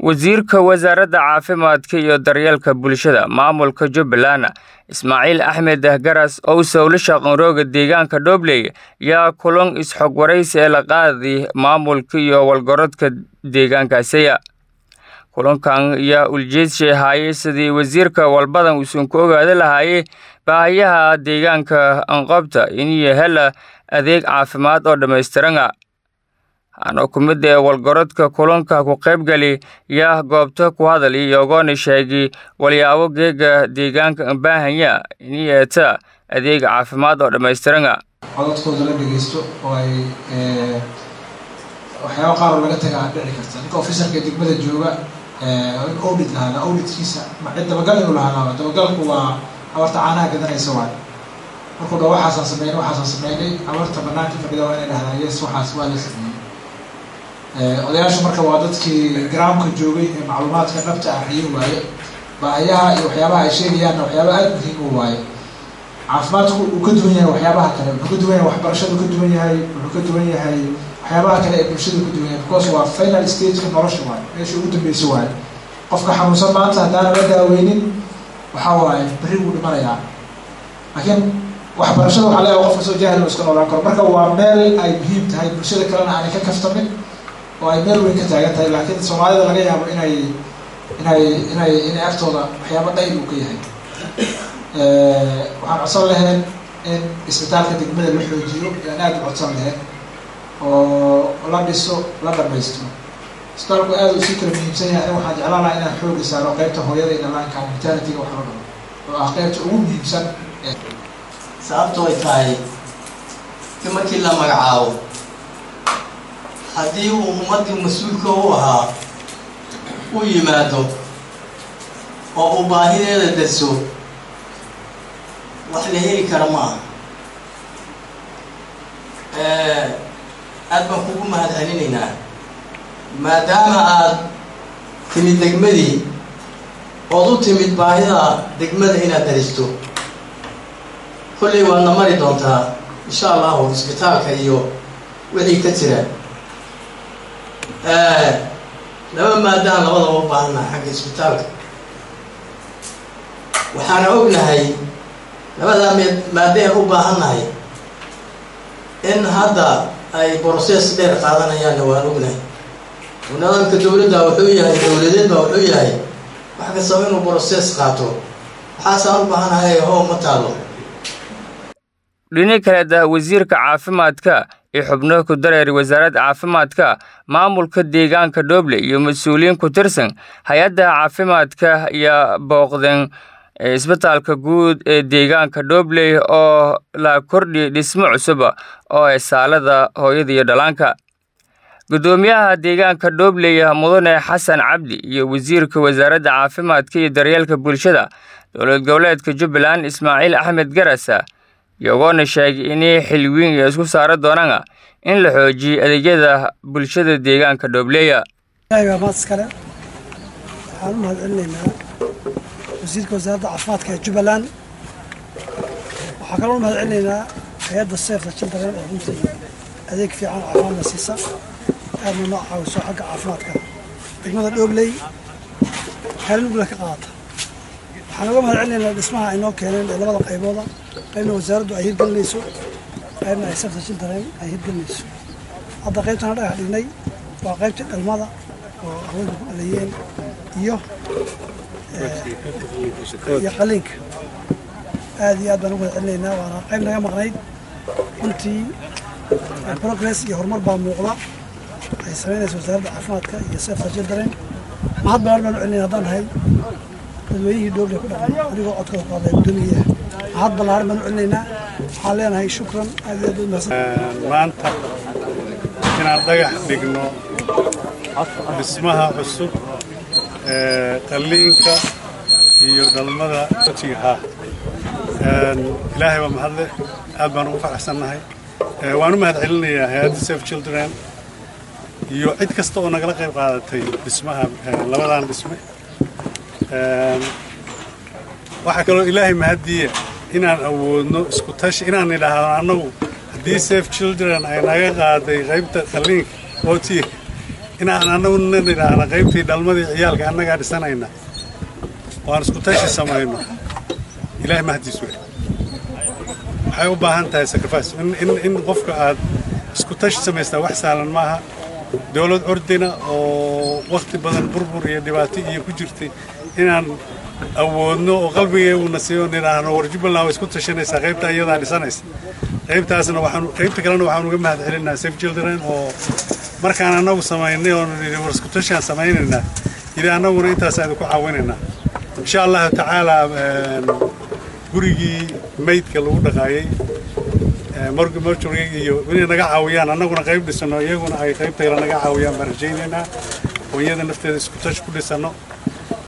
wasiirka wasaaradda caafimaadka iyo daryeelka bulshada maamulka jubbaland ismaaciil axmed garas oo sowlo shaqanrooga deegaanka dhobley yaa kulan is-xog waraysi ee la qaaday maamulka iyo walgarodka deegaankaasiya kulankan yaa uljeedshay ahaayey sidii wasiirka walbadan uusan ku ogaada lahaayey baahayaha deegaanka anqobta iniyo hela adeeg caafimaad oo dhammaystirana anoo ku mid ee walgarodka kulanka ku qaybgali yaa goobta ku hadal iyogoona sheegay walyaabo geega deegaanka baahanya iniyeeta adeeg caafimaad oo dhammaystirana codadkooda la dhegeysto oo ay waxyaaba qaar oo laga taga aan dhici karta ninka officerka degmada jooga in audit lahaada auditkiisa ma cid dabagal inuu lahaadaaba dabagalku waa abarta caanaha gadanaysa waay markuu dha waxaasaan sameynay waxaasaan sameynay abarta banaanka fadhida waa inay dhahdaan yes waxaas waa la sameeyey odayaashu marka waa dadkii garaamka joogay ee macluumaadka dhabta ah riyo waaye baahayaha iyo waxyaabaha ay sheegayaanna waxyaaba aada muhiim u waaye caafimaadku uu ka duwan yahay waxyaabaha kale wuxuu ka duwan yahay waxbarashadu ka duwan yahay wuxuu ka duwan yahay waxyaabaha kale ee bulshadu ka duwan yahay because waa final stageka nolosha waaye meesha ugu dambeysa waaye qofka xanuunsan maanta haddaana la daaweynin waxaa waaye berri wuu dhimanayaa laakiin waxbarashada waxaa leeyahay qofka soo jahil iska noolaan karo marka waa meel ay muhiim tahay bulshada kalena aanay ka kaftamin oo ay meel weyn ka taagan tahay laakiin soomaalida laga yaabo inay inay inay inay agtooda waxyaaba dhayl uu ka yahay waxaan codsan lahayn in isbitaalka degmada la xoojiyo yaan aada u codsan lahayn oo la dhiso la dhamaysto isbitaalku aada uu sii kala muhiimsan yahay in waxaan jeclaan lahaa inaan xooga saaro qeybta hooyada iyo dhalaanka maternity-ga wax la dhamo oo ah qeybta ugu muhiimsan sababto ay tahay ki markii la magacaabo haddii uu ummaddii mas-uulka u ahaa u yimaado oo uu baahideeda darso wax la heli kara ma aha aad baan kugu mahad celinaynaa maadaama aad timid degmadii ood u timid baahida degmada inaad daristo kollay waadna mari doontaa insha allahu isbitaalka iyo wixii ka jira laba maadaan labadaba u baahannaha xagga isbitaalka waxaana ognahay labadaa m maadeen u baahannahay in hadda ay brocess dheer qaadanayaanna waan ognahay nidaamka dawladda wuxuu yahay dawladeed baa wuxuu yahay wax kastaba inuu brocess qaato waxaasaan u baahanahay hoo ma taalo dhini kaleeda wasiirka caafimaadka ee xubno ku dareeray wasaaradda caafimaadka maamulka deegaanka dhoble iyo mas-uuliyiin ku tirsan hay-adda caafimaadka ayaa booqdeen isbitaalka guud ee deegaanka dhobley oo la kordhiyay dhismo cusuba oo ee saalada hooyada iyo dhalaanka guddoomiyaha deegaanka dhobley mudane xasan cabdi iyo wasiirka wasaaradda caafimaadka iyo daryeelka bulshada dowlad goboleedka jubbaland ismaaciil axmed garasa iyagoona sheegay inay xilwiin iyo isku saara doonana in la xoojiyo adeegyada bulshada deegaanka dhoobleya maad iskale waxaan u mahad celinaynaa wasiirka wasaaradda caafimaadka ee jubbaland waxaa kaloo u mahad celinaynaa hay-adda seefta children oo runtii adeeg fiican caafimaadna siisa aadna noo caawiso xagga caafimaadka degmada dhoobley kaalin ugula ka qaadata waxaan uga mahad celinaynaa dhismaha ay noo keeneen ee labada qaybooda qaybna wasaaraddu ay hirgelinayso qaybna ay seefta children ay hirgelinayso hadda qaybtana dhagax dhignay waa qaybtii dhalmada oo haweenka ku dhalayeen iyo iyo qaliinka aad iyo aad baan ugu mahad celinaynaa waana qayb naga maqnayd runtii progress iyo horumar baa muuqda ay samaynaysa wasaaradda caafimaadka iyo seefta children mahad balan baan u celinayna haddaan nahay dadweynihii dhoble ku dhaqan anigoo codkooda ku hadlaya guddoomiyaha mahad ballaaran baan u celinaynaa waxaan leenahay shukran aad iyo aad u mahadsan maanta inaan dhagax dhigno dhismaha cusub ee qalliinka iyo dhalmada jiha ilaahay waa mahadle aad baan ugu faraxsannahay waan u mahad celinayaa hay-adda safe children iyo cid kasta oo nagala qayb qaadatay dhismaha labadan dhisme waxaa kaloo ilaahay mahaddiiya inaan awoodno isku tashi inaan idhaahdo annagu haddii safe children ay naga qaaday qaybta qalliinka ootiga inaan annaguna nidhaahna qaybtii dhalmadii ciyaalka annagaa dhisanayna oo aan isku tashi samayno ilaahay mahdiis wey waxay u baahan tahay sacrifice in, in, in qofka aad isku tashi samaystaa wax sahlan maaha dowlad ordina oo wakhti badan burbur iyo dhibaato iyo ku jirtay inaan awoodno oo qalbigeeguna siiyo nidhaahno war jubbaland way isku tashanaysaa qaybta iyadaa dhisanaysa qaybtaasna waxaan qaybta kalena waxaan uga mahad celinaa safe children oo markaan annagu samaynay oo nidhi war isku tashaan samaynaynaa yidhi annaguna intaasaan idinku caawinaynaa insha allahu tacaala gurigii maydka lagu dhaqaayay mortuary iyo inay naga caawiyaan annaguna qayb dhisano iyaguna ay qaybta kale naga caawiyaan baan rajaynaynaa oo iyada nafteeda isku tash ku dhisano